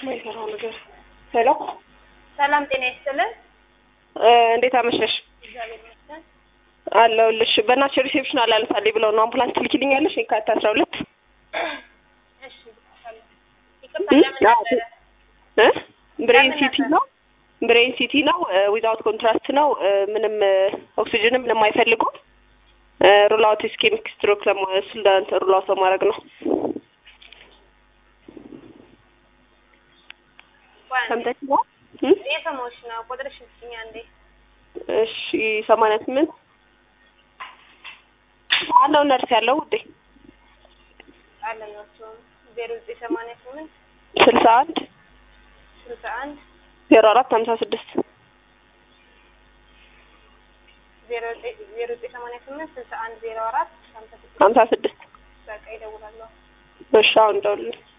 የማይሰራው ነገር ሄሎ ሰላም ጤና ይስጥልን። እንዴት አመሸሽ? እግዚአብሔር ይመስገን። አለሁልሽ። በእናትሽ ሪሴፕሽን አላነሳልኝ ብለው ነው አምቡላንስ ትልኪልኛለሽ? የካቲት አስራ ሁለት እሺ ይቅርታ፣ ለምን ነበረ? እ ብሬን ለምን ሲቲ ነበር? ነው ብሬን ሲቲ ነው። ዊዛውት ኮንትራስት ነው። ምንም ኦክሲጅንም ምንም አይፈልጉም። ሩላውት ስኬሚክ ስትሮክ ለማስልዳንት ሩላውት ለማድረግ ነው። ቆይ አንዴ። ሰምተሽ ነው? የሰማሁሽ ነው። ቁጥርሽ ስጥኝ አንዴ። እሺ ሰማንያ ስምንት አለው ነርስ ያለው ውዴ አለን ነው ዜሮ ዘጠኝ ሰማንያ ስምንት ስልሳ አንድ ስልሳ አንድ ዜሮ አራት ሀምሳ ስድስት ዜሮ ዘጠኝ ዜሮ ዘጠኝ ሰማንያ ስምንት ስልሳ አንድ ዜሮ አራት ሀምሳ ስድስት ሀምሳ ስድስት በቃ ይደውላለሁ። እሺ አሁን ደውልልኝ።